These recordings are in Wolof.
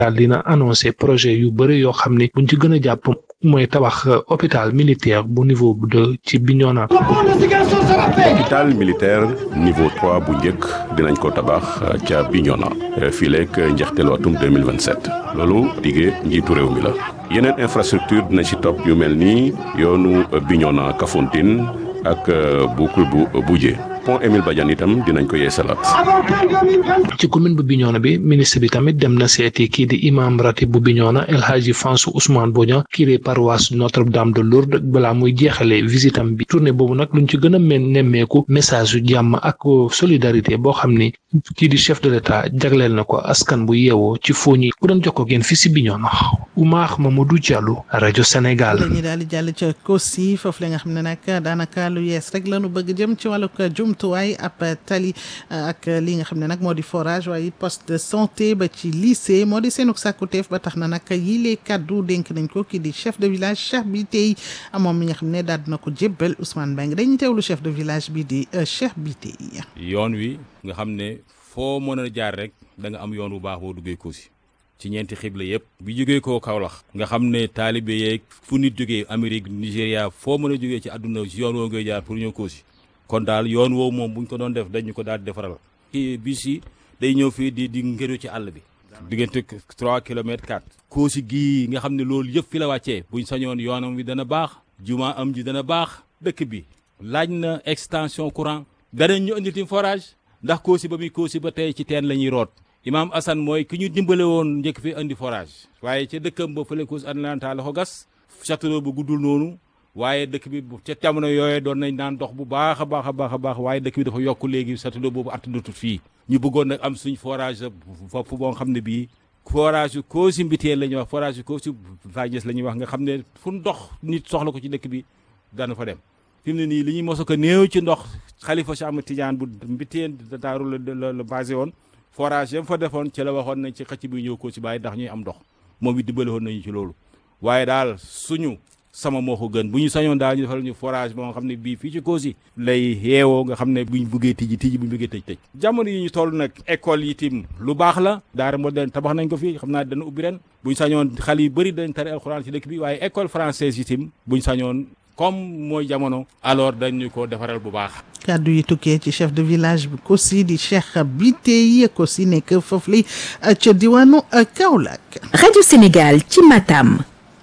daal dina annoncé projet yu bëri yoo xam ne buñ ci gën a jàpp mooy tabax hôpital militaire bu niveau deux ci Bignona. hôpital militaire niveau trois bu njëkk dinañ ko tabax ca Bignona fii leeg njeexteelu atum 2027 loolu diggee njiitu réew mi la yeneen infrastructure dina ci topp yu mel ni yoonu Bignona Kafountine ak boucle bu Boudjé pont Émile Badiane itam dinañ ko yeesalaat. ci commune bu Bignona bi ministre bi tamit dem na seeti kii di imam ratib bu Bignona El Hadji Fansou Ousmane Bodian curé paroisse Notre-Dame de Lourdes balaa muy jeexalee visitam bi tournée boobu nag luñ ci gën a men nemmeeku message yu jàmm ak solidarité boo xam ni kii di chef de l'État jagleel na ko askan bu yeewoo ci fooñi ku doon jokkoo ngeen fii si Bignona Oumar Mamadou Diallo rajo Sénégal. dañuy daal di jàll ca Kossy foofu la nga xam ne nag daanaka lu yees rek lañu bëgg jëm ci wàllug jumtuwaay ab tali ak li nga xam ne nag moo di forage waaye it poste de santé ba ci lycée moo di seenug sàkkuteef ba tax na nag yile kaddu dénk nañ ko kii di chef de village Cheikh bi tey moom mi nga xam ne daal dina ko jébbal Ousmane Mbengue dañuy teewlu chef de village bi di Cheikh bi tey yoon wi nga xam ne foo mën a jaar rek da nga am yoon bu baax boo duggee Kossy ci ñeenti xibla yëpp bi jógee koo Kaolack nga xam ne taalibe yeeg fu nit jógee Amérique Nigéria foo mën a jógee ci àdduna ci yoon woo ngay jaar pour ñëw Kossy kon daal yoon woowu moom buñ ko doon def dañu ko daal di defaral kii bis yi day ñëw fii di di ngëru ci àll bi diggante 3 kilomètres 4 Kossy gii nga xam ne loolu yëpp fi la wàccee buñ sañoon yoonam wi dana baax juma am ji dana baax dëkk bi laaj na extension courant danañ ñu indi tim forage ndax Kossy ba muy Kossy ba tey ci teen la ñuy root Imam Assane mooy ki ñu dimbale woon njëkk fi indi forage waaye ca dëkkam ba fële Kossy Atlanta la ko gas château bu guddul noonu waaye dëkk bi ca jamono yooyee doon nañ naan dox bu baax a baax a baax a baax waaye dëkk bi dafa yokk léegi château boobu attanatut fii ñu bëggoon nag am suñ forage fopp boo xam ne bii forage yu Kossy Mbiteel la ñuy wax forage yu Kossy Vagnès la ñuy wax nga xam ne fu ndox nit soxla ko ci dëkk bi dana fa dem fi mu ne nii li ñuy moso ko néew ci ndox xalifa Cheikh Ahmed Tidiane bu Mbiteel daaru la la basé woon forage yam fa defoon ci la waxoon nañ ci xëcc bi ñëw Kossy bàyyi ndax ñuy am ndox moom it dimbale woon nañu ci loolu waaye daal suñu sama moo ko gën bu ñu sañoon daal ñu defal ñu forage boo nga xam ne bii fii ci Kossy lay yeewoo nga xam ne buñ buggee tijji tijji buñ buggee tëj tëj jamono yi ñu toll nag école yi tim lu baax la daara moderne tabax nañ ko fii xam naa dana ubbi ren buñ sañoon xale yu bëri dañ tari alxuraan ci dëkk bi waaye école française yi tim buñ sañoon comme mooy jamono alors dañu ko defaral bu baax kàddu yi tukkee ci chef de village bi Kossy di Cheikh Biteye Kossy nekk foofu li ca diwaanu Kaolack Radio Sénégal ci Matam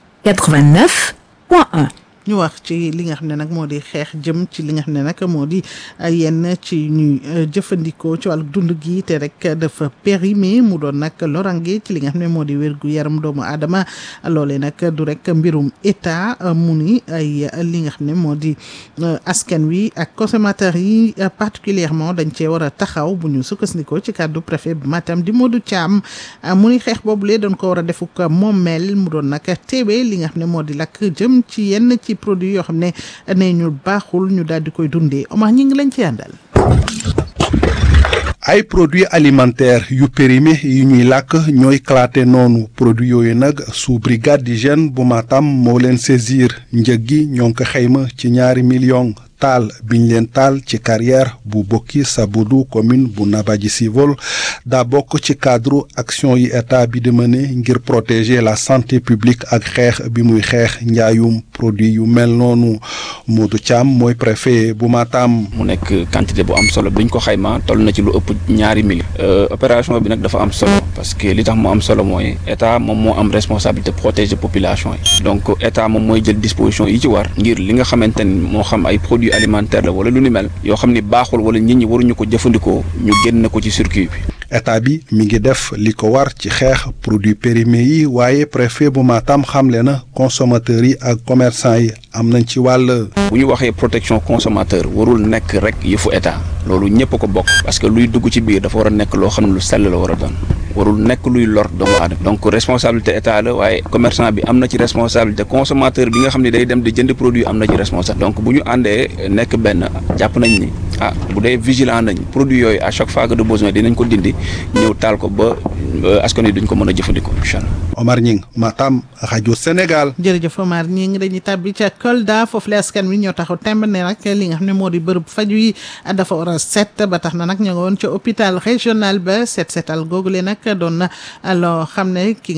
89 point 1 ñu wax ci li nga xam ne nag moo di xeex jëm ci li nga xam ne nag moo di yenn ci ñuy jëfandikoo ci wàllu dund gi te rek dafa périmé mu doon nag lorange ci li nga xam ne moo di wérgu yaram doomu aadama loolee nag du rek mbirum état mu ni ay li nga xam ne moo di askan wi ak consommateurs yi particulièrement dañ cee war a taxaw bu ñu sukkandikoo ci kàddu préfet bi Matam di Modou Thiam mu ni xeex boobulee doon ko war a defuk moomeel mu doon nag teewee li nga xam ne moo di lakk jëm ci yenn ci produit yoo xam ne ne ñu baaxul ñu daal di koy dundee Omar ñi ngi lañ ci àndal ay produits alimentaires yu périmé yu ñuy làkk ñooy claté noonu produits yooyu nag sous brigade d'hygiène bu Matam moo leen saisir njëg gi ñoo ngi ko xayma ci ñaari millions taal biñ leen taal ci carrière bu bokki Sabudu commune bu Nabadji Civol daa bokk ci cadre action yi état bi di mëne ngir protéger la santé publique ak xeex bi muy xeex njaayum produit yu mel noonu Modou Thiam mooy préfet bu Matam. mu nekk quantité bu am solo biñ ko xayma toll na ci lu ëpp ñaari millions. opération bi nag dafa am solo parce que li tax mu am solo mooy état moom moo am responsabilité protéger population yi donc état moom mooy jël disposition yi ci war ngir li nga xamante ni moo xam ay produits alimentaire la wala lu ni mel yoo xam ni baaxul wala nit ñi waruñu ko jëfandikoo ñu génn ko ci circuit bi. état bi mi ngi def li ko war ci xeex produits périmés yi waaye préfet bu Matam xamle na consommateurs yi ak commerçant yi am nañ ci wàll. bu ñu waxee protection consommateur warul nekk rek yëfu état loolu ñëpp ko bokk parce que luy dugg ci biir dafa war a nekk loo xam ne lu sell la war a doon. warul nekk luy lor doomu aadama donc responsabilité état la waaye commerçant bi am na ci responsabilité consommateur bi nga xam ne day dem di jënd produit am na ci responsabilité donc bu ñu àndee nekk benn jàpp nañ ni ah bu dee vigilant nañ produit yooyu à chaque fois que de besoin dinañ ko dindi ñëw taal ko ba askan wi duñ ko mën a jëfandikoo incha allah. Omar Ñing Matam rajo Sénégal. jërëjëf Omar ñi ngi dañuy tàbbi ca Kolda foofu la askan wi ñoo taxaw temb ne nag li nga xam ne moo di bërëb faju yi dafa war a set ba tax na nag ñoo ngi woon ca hôpital régional ba set setal googu le nag doon na loo xam ne ki